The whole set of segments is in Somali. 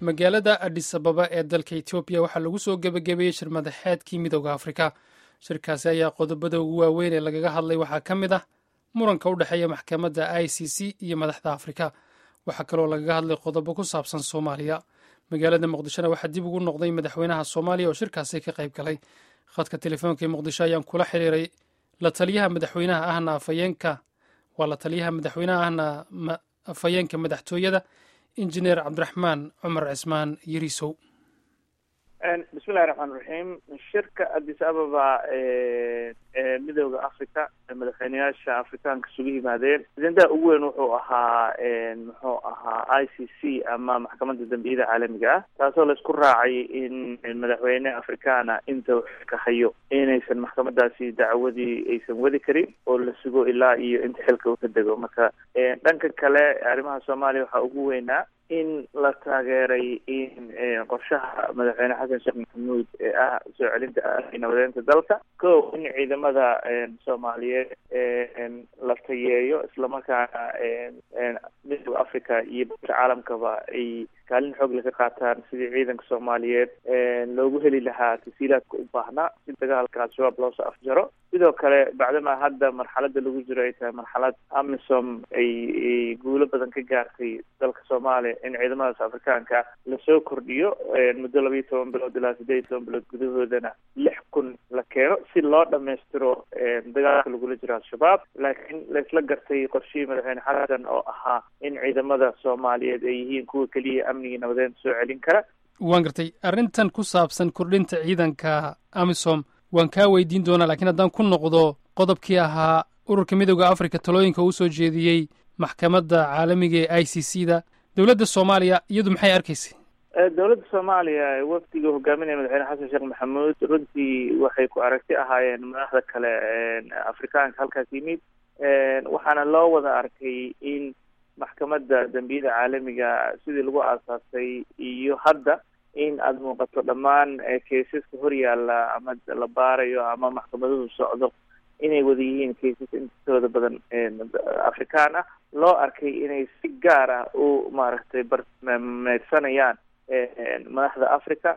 magaalada adis ababa ee dalka etoobiya waxaa lagu soo gebagabeeyey shir madaxeedkii midooda afrika shirkaasi ayaa qodobada ugu waaweyn ee lagaga hadlay waxaa ka mid ah muranka u dhexeeya maxkamadda i c c iyo madaxda afrika waxaa kaloo lagaga hadlay qodobo ku saabsan soomaaliya magaalada muqdishona waxaa dib ugu noqday madaxweynaha soomaaliya oo shirkaasi ka qayb galay khadka telefoonka ee muqdisho ayaan kula xiriiray la taliyaha madaxweynaha ahna afayeenka waa la taliyaha madaxweynaha ahna afhayeenka madaxtooyada injineer cabdiraxmaan cumar cismaan yarisow bismillahi raxmaan raxiim shirka addis ababa ee midooda africa madaxweyneyaasha afrikaanka isugu yimaadeen ajendaha ugu weyn wuxuu ahaa muxuu ahaa i c c ama maxkamadda dambiyada caalamiga ah taasoo laisku raacay in madaxweyne afrikaana inta xilka hayo inaysan maxkamadaasi dacwadii aysan wadi karin oo la sugo ilaa iyo inta xilka uu ka dego marka dhanka kale arrimaha soomaaliya waxaa ugu weynaa in la taageeray in qorshaha madaxweyne xasan sheekh maxamuud ee ah soo celinta nabadeynta dalka ko in ciidamada soomaaliyeed la tayeeyo islamarkaana midooda africa iyo badka caalamkaba ay kaalin xoog laga qaataan sidii ciidanka soomaaliyeed loogu heli lahaa tasiilaadka u baahnaa si dagaalka al-shabaab loosoo afjaro sidoo kale bacdamaa hadda marxalada lagu jiro ay tahay marxalad amisom ay guulo badan ka gaartay dalka soomaaliya in ciidamadaas afrikaanka lasoo kordhiyo muddo laba iyo toban bilood ilaa siddeed iyo toban bilood gudahoodana lix kun la keeno si loo dhammaystiro dagaalka lagula jiro al-shabaab laakiin laisla gartay qorshihii madaxweyne xasan oo ahaa in ciidamada soomaaliyeed ay yihiin kuwa keliya amnigii nabadeynta soo celin kara waan gartay arrintan ku saabsan kordhinta ciidanka amisom waan kaa weydiin doonaa lakiin haddaan ku noqdo qodobkii ahaa ururka midooda africa talooyinka uu soo jeediyey maxkamadda caalamiga ee i c c da dowladda soomaaliya iyadu maxay arkaysay dowladda soomaaliya wafdiga hogaaminaya madaxweyne xasan sheekh maxamuud runtii waxay ku aragti ahaayeen madaxda kale afrikaanka halkaas yimid waxaana loo wada arkay in maxkamadda dambiyada caalamiga sidii lagu aasaasay iyo hadda in aada muuqato dhammaan keisaska horyaalla ama la baarayo ama maxkamaduhu socdo inay wada yihiin kaisas intooda badan afrikaan ah loo arkay inay si gaar ah u maaragtay barmeedsanayaan madaxda africa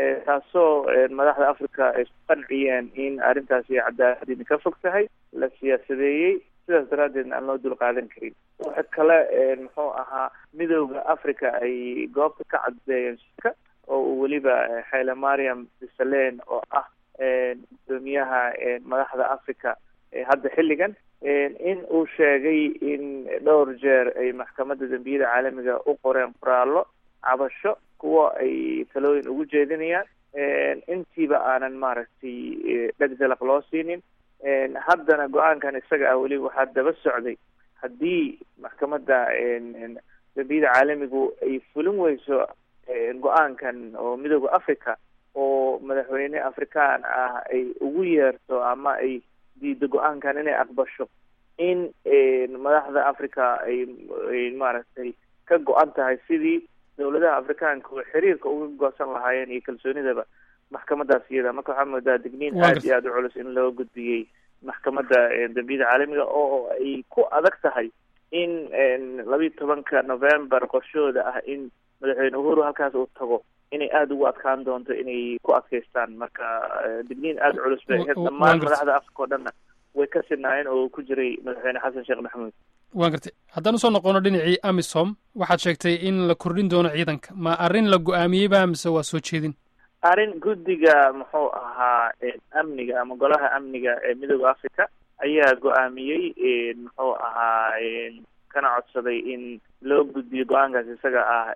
taasoo madaxda africa ay isku qanciyeen in arrintaasi cadaaladini ka fog tahay la siyaasadeeyey sidaas daraaddeedna aan loo dul qaadan karin waxa kale muxuu ahaa midooda africa ay goobta ka caddeeyeen shirka oo uu weliba xayle mariam disalen oo ah gudoomiyaha madaxda africa hadda xilligan in uu sheegay in dhowr jeer ay maxkamadda dambiyada caalamiga u qoreen qoraallo cabasho kuwo ay talooyin ugu jeedinayaan intiiba aanan maaragtay dhegdalaq loo siinin haddana go-aankan isaga ah weli waxaa daba socday haddii maxkamadda dambiyada caalamigu ay fulin weyso go-aankan oo midooda africa oo madaxweyne afrikaan ah ay ugu yeerto ama ay diido go-aankan inay aqbasho in madaxda africa ay ay maaragtay ka go-an tahay sidii dowladaha afrikaanka oo xiriirka uga goosan lahaayeen iyo kalsoonidaba maxkamadaas iyada marka waxaa moodaa digniin aad iyo aada u culus in loo gudbiyey maxkamadda dambiyada caalamiga oo ay ku adag tahay in labiiyo tobanka november qorshahooda ah in madaxweyne uhuru halkaas uu tago inay aada ugu adkaan doonto inay ku adkaystaan marka digniin aada culus bay ahayd dhammaan madaxda africa oo dhanna way ka sinaayeen oo ku jiray madaxweyne xasan sheekh maxamuud waan gartay haddaan usoo noqono dhinacii amisom waxaad sheegtay in la kordhin doono ciidanka ma arrin la go-aamiyeyba mise waa soo jeedin arrin guddiga muxuu ahaa amniga ama golaha amniga ee midooda africa ayaa go-aamiyey muxuu ahaa kana codsaday in loo gudbiyo go-aankaas isaga ah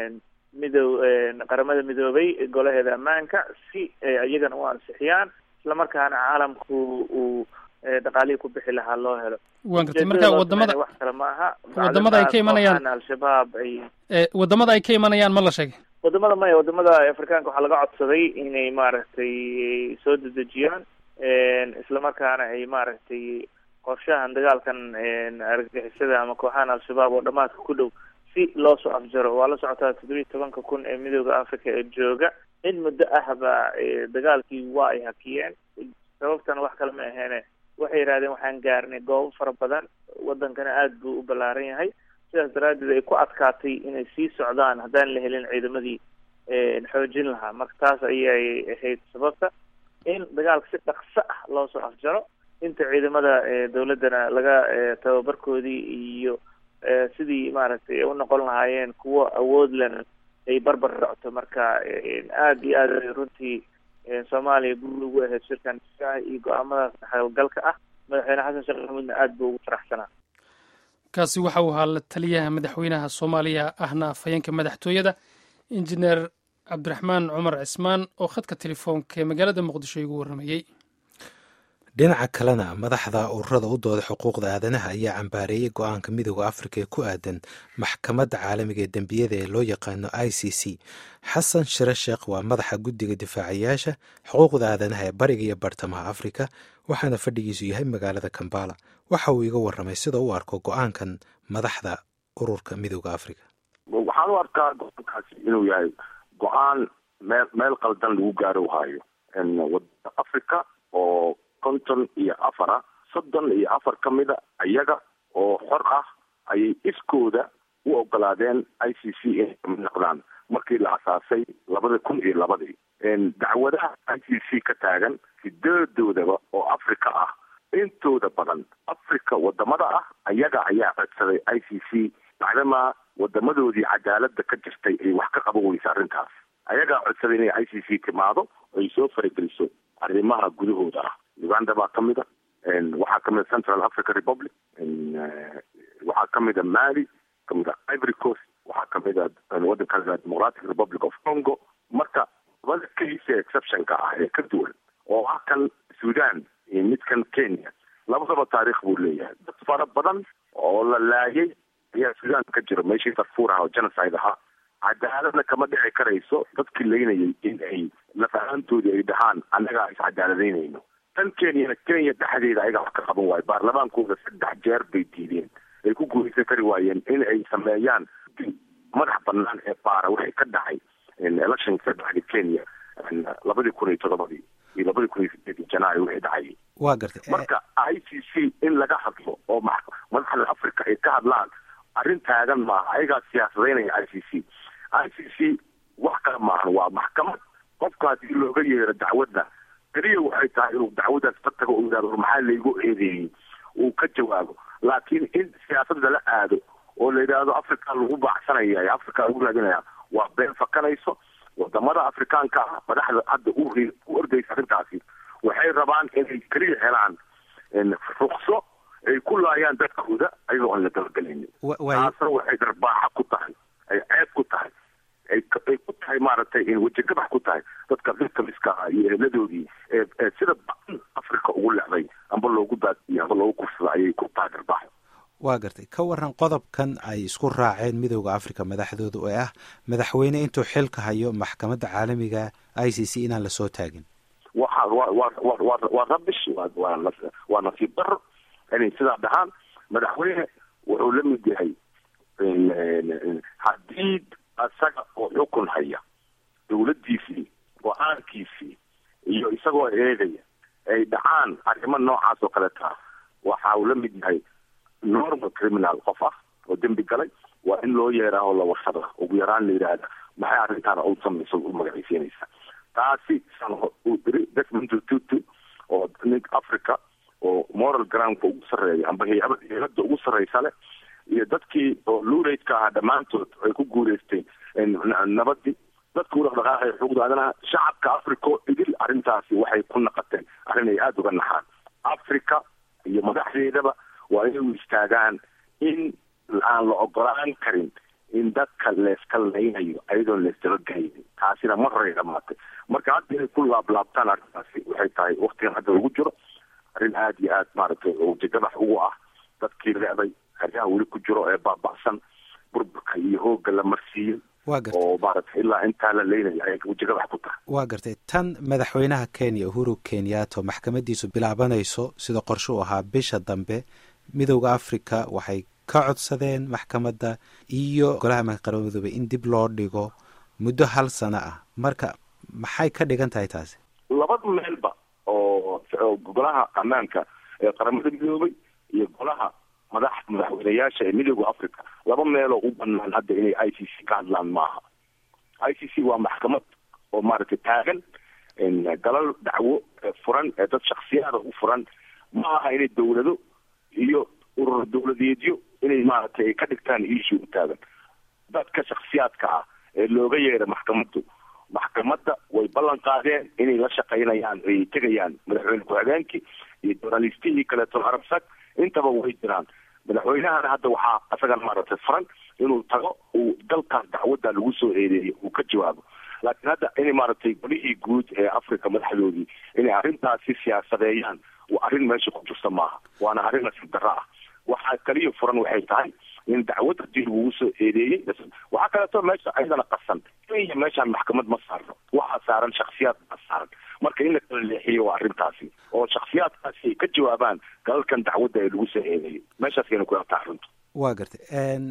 midow qaramada midoobay golaheeda ammaanka si iyagana u ansixiyaan islamarkaana caalamku uu dhaqaalihii ku bixi lahaa loo helo waan gartay marka wadamada wax kale ma aha wadamada ay ka imanayaan al-shabaab ay wadamada ay ka imanayaan ma la sheegay wadamada maya wadamada afrikaanka waxaa laga codsaday inay maaragtay soo dedejiyaan islamarkaana ay maaragtay qorshahan dagaalkan argagixisada ama kooxahan al-shabaab oo dhamaadka ku dhow si loo soo afjaro waa la socotaa toddobiyi tobanka kun ee midooda africa ee jooga in muddo ahba dagaalkii waa ay hakiyeen sababtana wax kale ma aheene waxay yidhahdeen waxaan gaarnay goobo fara badan wadankana aada buu u ballaaran yahay sidaas daraaddeed ay ku adkaatay inay sii socdaan haddaan la helin ciidamadii xoojin lahaa marka taas ayay ahayd sababta in dagaalka si dhaqso ah loo soo afjaro inta ciidamada dawladdana laga tababarkoodii iyo sidii maaragtay u noqon lahaayeen kuwo awood lena ay barbar socto marka aada iyo aad runtii soomaaliya guul ugu ahayd shirkan iyo go-aamadaas howlgalka ah madaxweyne xasan sheekh maxamuudna aada buu ugu faraxsanaa kaasi waxa uu ahaa la taliyaha madaxweynaha soomaaliya ahna afhayeenka madaxtooyada injineer cabdiraxmaan cumar cismaan oo khadka telefoonka ee magaalada muqdisho igu warramayey dhinaca kalena madaxda ururada u dooda xuquuqda aadanaha ayaa cambaareeyey go-aanka midooda afrika ee ku aadan maxkamadda caalamiga ee dembiyada ee loo yaqaano i c c xasan shire sheekh waa madaxa guddiga difaacayaasha xuquuqda aadanaha ee bariga iyo bartamaha afrika waxaana fadhigiisu yahay magaalada kambala waxa uu iga warramay sida u arko go-aankan madaxda ururka midooda afrika waxaan u arkaa go-aankaasi inuu yahay go-aan meel meel qaldan lagu gaaro hayo wadada africa oo konton iyo afar ah soddon iyo afar ka mida iyaga oo xor ah ayay iskooda u ogolaadeen i c c inay kamid noqdaan markii la asaasay labada kun iyo labadii dacwadaha i c c ka taagan sideedoodaba oo africa ah intooda badan africa wadamada ah ayaga ayaa codsaday i c c bacdamaa wadamadoodii cadaalada ka jirtay ay wax ka qaban weysa arrintaas ayagaa codsaday inay i c c timaado ay soo farageliso arrimaha gudahooda ah uganda baa ka mid a waxaa kamid a central africa republic waxaa kamid a mali kamid a ivory coast waxaa kamid a wadanka democratic republic of congo marka labada case exceptionka ah ee ka duwan oo ah kan sudan iyo midkan kenya labadaba taarikh buu leeyahay dad fara badan oo la laayay ayaa sudan ka jira meeshii darfuur aha oo genocide ahaa cadaaladna kama dhici karayso dadkii laynayay in ay lafahaantoodii ay dhahaan annagaa iscadaaladeynayno tan kenyana kenya dhexdeeda ayagaa wax ka qaban waayo baarlamaankooda saddex jeer bay diideen ay ku guuraysan kari waayeen in ay sameeyaan madax banaan ee baara waxay ka dhacay electionka ka dhacday kenya labadii kun iyo toddobadii iyo labadii kun iyo sideedii janaayo wixii dhacayay waa gartay marka i c c in laga hadlo oo madaxda africa ay ka hadlaan arrin taagan maaha ayagaa siyaasadaynaya i c c i c c wax kale maahan waa maxkamad qofka haddii looga yeero dacwadda keliya waxay tahay inuu dacwaddaas ka tago u yidhahdo maxaa laygu eedeeyey uu ka jawaabo laakiin in siyaasadda la aado oo la yidhaahdo africa lagu baacsanaya ee africa lagu raadinaya waa been fakanayso wadamada afrikaanka ah madaxda hadda u ordaysa arrintaasi waxay rabaan inay keliya helaan rukso ay ku laayaan dadkooda ayagoo aan la dabagelaynin taasna waxay darbaaxa ku tahay ay ceeb ku tahay ay ku tahay maaragtay wejigabax ku tahay dadka victimska ah iyo eeladoodii ee sida badan africa ugu lecday amba loogu baadiyey amba loogu kursada ayay ku tahay darbaaxo waa gartay ka waran qodobkan ay isku raaceen midooda africa madaxdooda oo ah madaxweyne intuu xilka hayo maxkamadda caalamiga i c c inaan lasoo taagin waxa wa wa wa wa waa rabish wa waa waa nasiib daro inay sidaa dhahaan madaxweyne wuxuu la mid yahay haddii isaga oo xukun haya dawladdiisii go-aankiisii iyo isagoo eegaya ay dhacaan arrimo noocaas oo kaleta waxa uu la mid yahay normal criminal qof ah oo dembi galay waa in loo yeeraa oo la warsada ugu yaraan la yidhaahda maxay arrintaana u samaysa u magacaysiinaysa taasi uu iri desmond tutu oo nin africa oo moral groundka ugu sarreeya amba hay-ada ugu sarreysa leh iyo dadkii oo luuraydka ahaa dhammaantood ay ku guuleystay nabadii dadka u dhaqdhaqaaqaya xuquuqda aadanaha shacabka africa oo idil arrintaasi waxay ku naqateen arrin ay aada uga naxaan africa iyo madaxdeedaba waa inay u istaagaan in aan la ogolaan karin in dadka leeska laynayo ayadoon leesdabagaynin taasina mar horay dhamaatay marka hadda inay ku laablaabtaan arrintaasi waxay tahay waktigan hadda lagu jiro arrin aada iyo aad maaragtay wajigadax ugu ah dadkii leeday haryaha weli ku jiro ee baaba'san burburka iyo hoogga la marsiiyey waa gartay oo maaragtay ilaa intaa la leynayo ayay wajigadax ku tahay waa gartay tan madaxweynaha kenya uhuru kenyato maxkamadiisu bilaabanayso sida qorshe u ahaa bisha dambe midowda africa waxay ka codsadeen maxkamadda iyo golaha qaramada midoobey in dib loo dhigo muddo hal sano ah marka maxay ka dhigan tahay taasi labada meelba oo golaha ammaanka ee qaramada midoobay iyo golaha madax madaxweynayaasha ee midooda africa laba meeloo u banaan hadda inay i c c ka hadlaan maaha i c c waa maxkamad oo maaragtay taagan galal dacwo furan ee dad shaksiyaada u furan ma aha inay dawlado iyo urur dawladeedyo inay maaragtay ka dhigtaan issue u taagan dadka shaksiyaadka ah ee looga yeera maxkamaddu maxkamadda way ballan qaadeen inay la shaqaynayaan ay tegayaan madaxweyne ku-xigeenkii iyo journalistihii kaleeto arabsag intaba way jiraan madaxweynahana hadda waxaa isagan maaragtay furan inuu tago uu dalkaas dacwadda lagu soo eedeeyay uu ka jawaabo laakiin hadda inay maaragtay golihii guud ee africa madaxdoodii inay arrintaasi siyaasadeeyaan waa arrin meesha ku jirta maaha waana arrin nasiib darro ah waxaa kaliya furan waxay tahay in dacwad hadii lagugu soo eedeeyey waxaa kaleeto meesha ayadana qasan kenya meeshaan maxkamad ma saarno waxaa saaran shaksiyaad baa saaran marka in la kala leexiyo waa arrintaasi oo shaksiyaadkaasi ay ka jawaabaan galalkan dacwadda ee lagu soo eedeeyey meeshaasayna ku yartaa arrintu waa gartay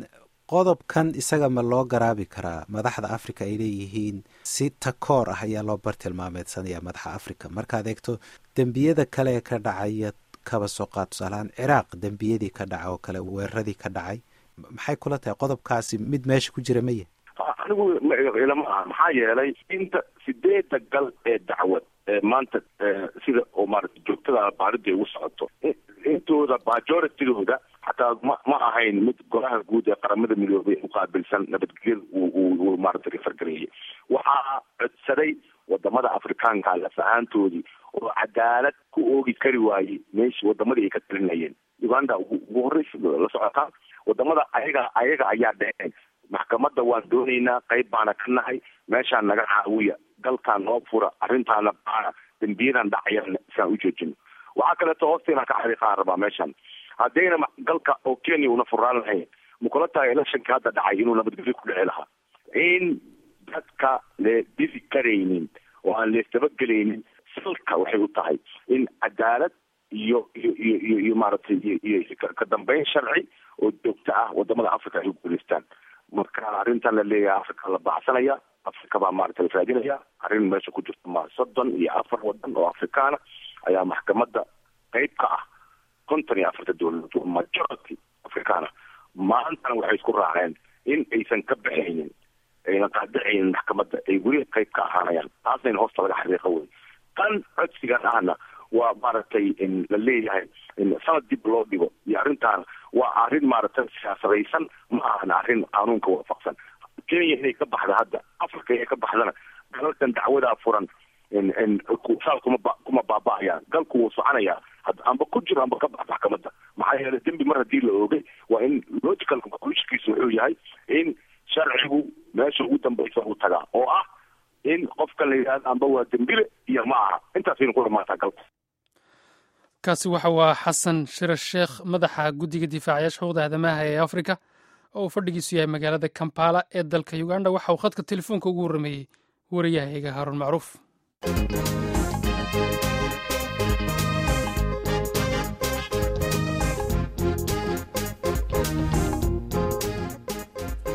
qodobkan isaga ma loo garaabi karaa madaxda africa ay leeyihiin si takoor ah ayaa loo bartilmaameedsanaya madaxa africa markaad eegto dembiyada kale ee ka dhacaya kaba soo qaad tusaalahaan ciraaq dembiyadii ka dhaca oo kale weeraradii ka dhacay maxay kula tahay qodobkaasi mid meesha ku jira maya anigu ilama aha maxaa yeelay inta sideeda gal ee dacwad ee maanta sida oo maarata joogtada baarida ugu socoto intooda majoritydooda xataa ma ma ahayn mid golaha guud ee qaramada midoobay uqaabilsan nabadgelyada uu maarata refergareeyay waxaa codsaday wadamada afrikaanka laf ahaantoodii oo cadaalad ku oogi kari waayey meesha wadamadii ay ka talinayeen uganda ugu horeysa la socotaa wadamada ayaga ayaga ayaa dheheen maxkamadda waan doonaynaa qayb baana ka nahay meeshaan naga caawiya dalkaan noo fura arrintaana baana dembiyadan dhacayan isaan u joojino waxaa kaleeto hoosteena ka xariiqaan rabaa meeshan haddayna galka oo kenya una furaan lahayn makula tahay electionka hadda dhacay inuu nabadgelyo ku dhici lahaa in dadka le disi karaynin oo aan leesdabagelaynin salka waxay u tahay in cadaalad iyo iyo iyo iyo iyo maaragtay iyo ka dambeyn sharci oo joogto ah wadamada africa ay guuleystaan marka arrintan la leeyahay africa la baxsanaya africa baa maaragta la raadinaya arrin meesha ku jirta ma soddon iyo afar wadan oo afrikaana ayaa maxkamadda qeyb ka ah konton iyo afarta dowladood majority afrikaana maantana waxay isku raaceen in aysan ka baxaynin ayna qaadacaynin maxkamadda ay weli qeyb ka ahaanayaan taasnayna hoosta laga xariiqo wey tan codsigan ahna waa maaragtay la leeyahay sanad dib loo dhigo iyo arrintaana waa arrin maaragtay siyaasadaysan ma ahan arrin qaanuunka waafaqsan kenya inay ka baxda hadda africa inay ka baxdana dalalkan dacwadaa furan saas kuma kuma baaba-ayaan galku wuu soconayaa amba ku jiro amba ka bax maxkamadda maxaa yeelay dembi mar haddii la oogay waa in logical conclusionkiisu wuxuu yahay in sharcigu meesha ugu dambaysa uu tagaa oo ah in qofka la yidhahdo amba waa dembile iyo ma aha intaasaynu ku dhamaataa galka kaasi waxa waa xasan shire sheekh madaxa guddiga difaacayaasha xuquuqda aadamaha ee afrika oo uu fadhigiisu yahay magaalada kampala ee dalka uganda waxa uu khadka telefoonka ugu warrameeyey wariyahayaga haaruun macruuf